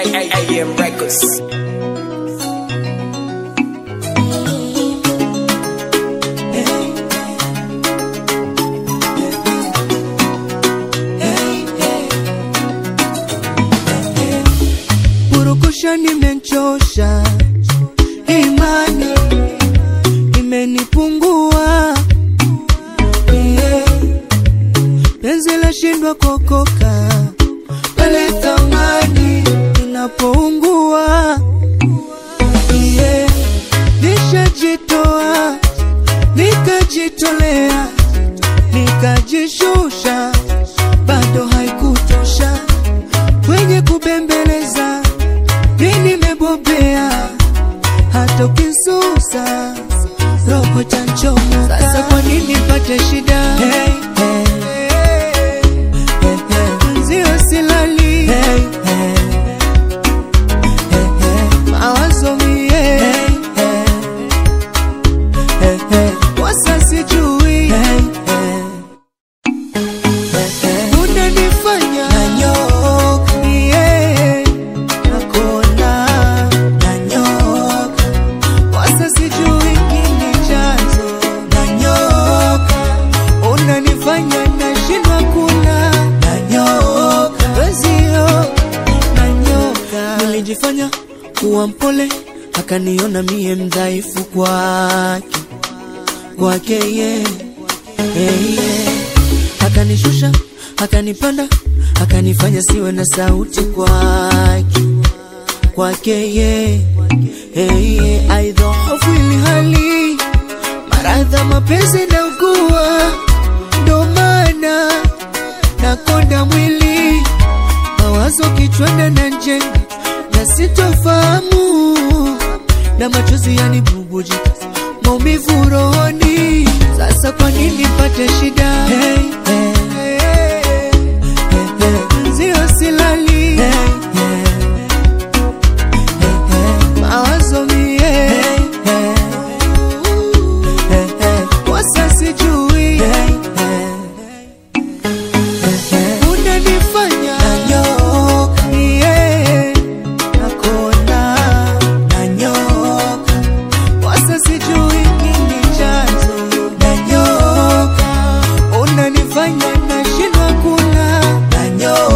AM Records. Purukusha nimenchosha, imani imenipungua, yeah. Penzi la shindwa kokoka pale thamani inapoungua, yeah. Nishajitoa nikajitolea nikajishusha, bado haikutosha kwenye kubembeleza mi nimebobea, hata ukisusa roho chanchomoka. Sasa kwa nini pate shida? Hey, hey. Hey, hey. Nzio silali hey, hey. Hey, hey. mawazo mie hey, hey. Hey, hey. wasa sijui hey, hey. Unanifanya nanyoka, yeah, nakona nanyoka, wasa sijui kini chanzo nanyoka, unanifanya nashindwa kula nanyoka, wezio nanyoka. Nilijifanya kuwa mpole, akaniona mie mdhaifu kwake kwake ye hey, yeah. Akanishusha, akanipanda, akanifanya siwe na sauti kwake kwake ye hey, yeah. Aidhofu ili hali maradha mapenzi na ugua, ndo maana nakonda mwili mawazo kichwani na njenga na sitofahamu na machozi yanibubujika maumivu rohoni. Sasa kwa nini pate shida? Hey, hey, hey, hey, hey. Nzio silali hey, hey, hey, hey. mawazo mie hey, hey, hey, hey. wasa sijui hey, hey. Unanifanya nanyoka, yeah, nakona nanyoka, wasa sijui kini chanzo nanyoka, unanifanya nashindwa kula nanyoka,